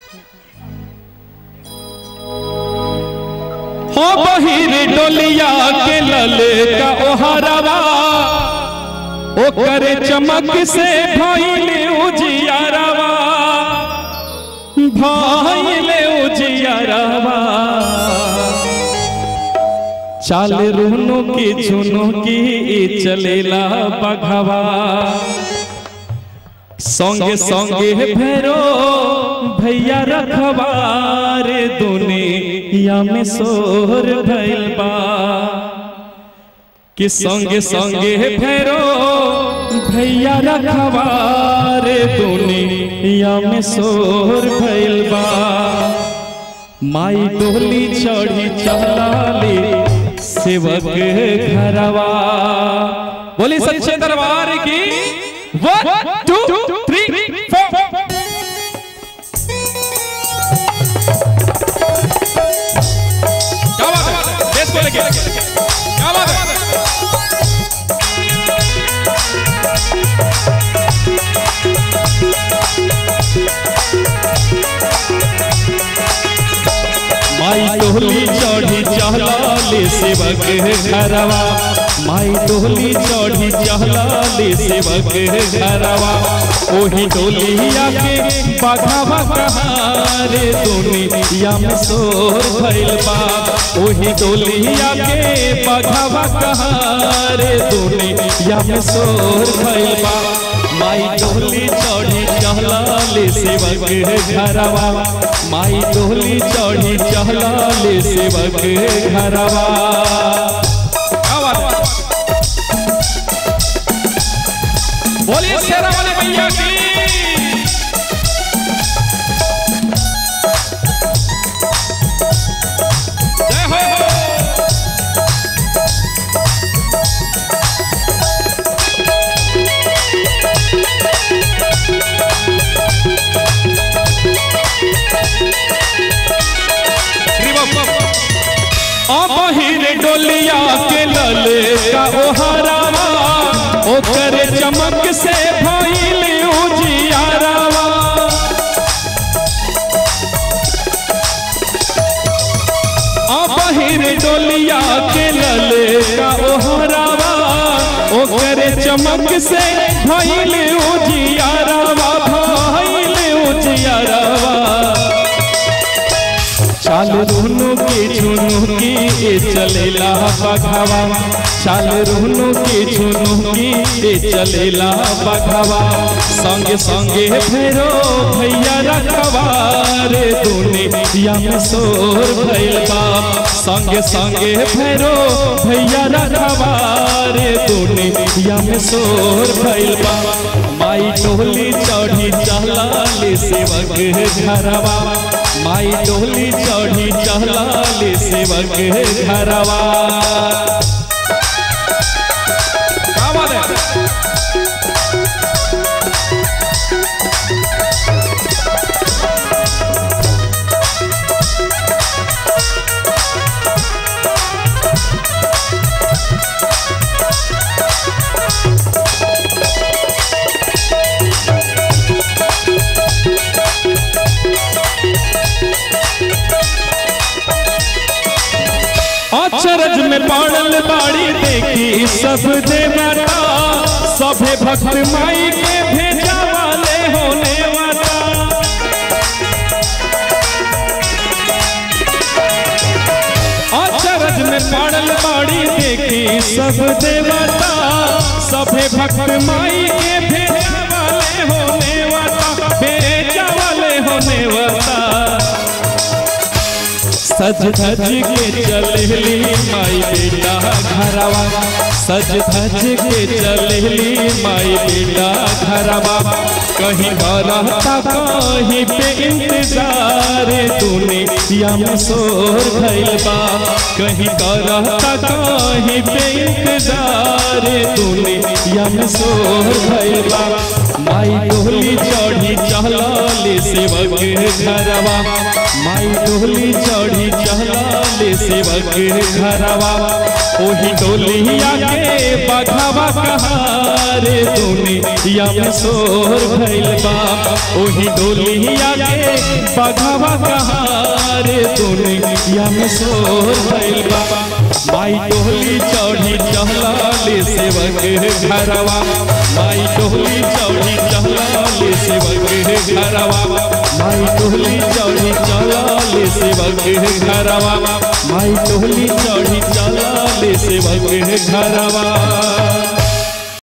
हो बहिर डोलिया के लल का ओहरवा ओकर चमक से भइले उजियारवा भइले उजियारवा चाल रुनु की झुनु की चलेला बघवा संगे संगे भैरो भैया रखवार दुनिया में सोर भइल बा कि संगे संगे भैरो भैया रखवार दुनिया में सोर भइल बा माई डोली चढ़ी चलाली सेवक घरवा बोली सच्चे दरबार की वन टू थ्री फोर क्या बात है देश को लेके क्या बात है माई टोली चढ़ी चहलाले सेवक घरवा माई टोली चढ़ी चहलाले सेवक घरवा ओही टोलिया के बघावा कहारे दुनिया में सोर भइल बा ओही टोलिया के बघावा कहारे दुनिया में सोर भइल बा माई टोली चढ़ी चहलाले सेवक घरवा माई टोली चढ़ी चहलाले सेवक घरवा क्या बात है? बोलिए शेरा वाले भैया की जय हो अबहिर डोलिया के लल का ओहरावा ओकर चमक से भइल उजियारावा अबहिर डोलिया के लल का ओहरावा ओकर चमक से भइल उजियारावा भइल उजियारावा चाल रुनु की झुनु की ए चलेला बघावा चाल रुनु की झुनु की ए चलेला बघावा संगे संगे भैरो भैया रखवा रे दुनिया में सोर भइल बा संगे संगे भैरो भैया रखवा रे दुनिया में सोर भइल बा माई टोली चढ़ी चहलाले सेवक घरवा माई डोली चढ़ी चहलाले सेवक घरवा क्या बात है अचरज में पड़ल बाड़ी देखी सब देवता सभे भक्त माई के भेजा वाले होने वाला अचरज में पड़ल बाड़ी देखी सब देवता सभे भक्त माई के भेजा वाले होने वाला भेजा वाले होने वाला सज धज के चलेली माई बेटा घरवा सज धज के चलेली माई बेटा घरवा कहीं रहता कहीं पे इंतजार दुनिया में शोर भइल बा कहीं रहता कहीं पे इंतजार दुनिया में शोर भइल बा माई डोली चढ़ी चहलाले सेवक घरवा माई डोली चढ़ी चहलाले सेवक घरवा ओही डोलिया के बघावा कहारे दुनिया में शोर भइल बा ओही डोलिया के बघावा कहारे दुनिया में शोर भइल बा माई डोली चढ़ी चहलाले सेवक घरवा माई डोली चढ़ी चहलाले सेवक घरवा माई डोली चढ़ी चलाले सेवक घरवा माई डोली चढ़ी चलाले सेवक घरवा